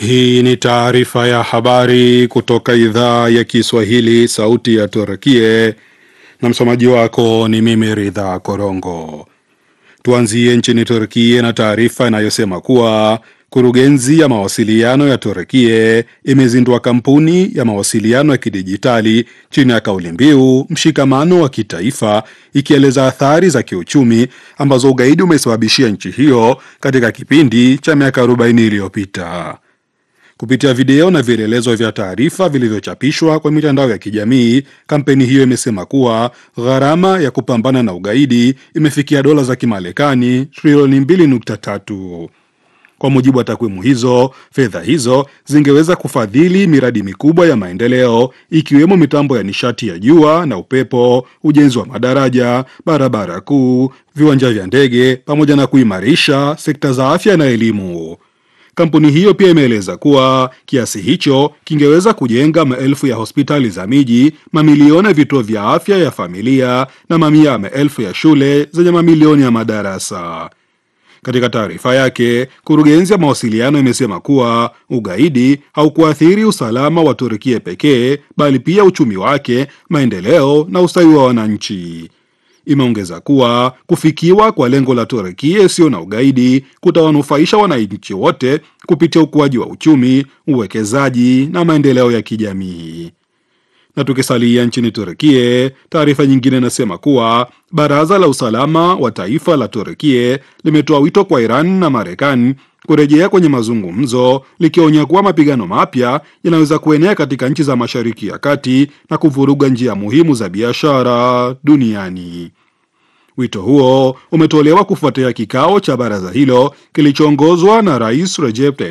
Hii ni taarifa ya habari kutoka idhaa ya Kiswahili, sauti ya Turkie, na msomaji wako ni mimi Ridha Korongo. Tuanzie nchini Turkie na taarifa inayosema kuwa kurugenzi ya mawasiliano ya Turkie imezindua kampuni ya mawasiliano ya kidijitali chini ya kauli mbiu mshikamano wa kitaifa, ikieleza athari za kiuchumi ambazo ugaidi umesababishia nchi hiyo katika kipindi cha miaka 40 iliyopita. Kupitia video na vielelezo vya taarifa vilivyochapishwa kwa mitandao ya kijamii, kampeni hiyo imesema kuwa gharama ya kupambana na ugaidi imefikia dola za Kimarekani trilioni 2.3. Kwa mujibu wa takwimu hizo, fedha hizo zingeweza kufadhili miradi mikubwa ya maendeleo ikiwemo mitambo ya nishati ya jua na upepo, ujenzi wa madaraja, barabara kuu, viwanja vya ndege, pamoja na kuimarisha sekta za afya na elimu. Kampuni hiyo pia imeeleza kuwa kiasi hicho kingeweza kujenga maelfu ya hospitali za miji, mamilioni ya vituo vya afya ya familia na mamia ya maelfu ya shule zenye mamilioni ya madarasa. Katika taarifa yake, kurugenzi ya mawasiliano imesema kuwa ugaidi haukuathiri usalama wa Turkia pekee, bali pia uchumi wake, maendeleo na ustawi wa wananchi. Imeongeza kuwa kufikiwa kwa lengo la Turkia isiyo na ugaidi kutawanufaisha wananchi wote kupitia ukuaji wa uchumi, uwekezaji na maendeleo ya kijamii. Na tukisalia nchini Turkia, taarifa nyingine inasema kuwa baraza la usalama wa taifa la Turkia limetoa wito kwa Iran na Marekani kurejea kwenye mazungumzo, likionya kuwa mapigano mapya yanaweza kuenea katika nchi za Mashariki ya Kati na kuvuruga njia muhimu za biashara duniani. Wito huo umetolewa kufuatia kikao cha baraza hilo kilichoongozwa na Rais Recep Tayyip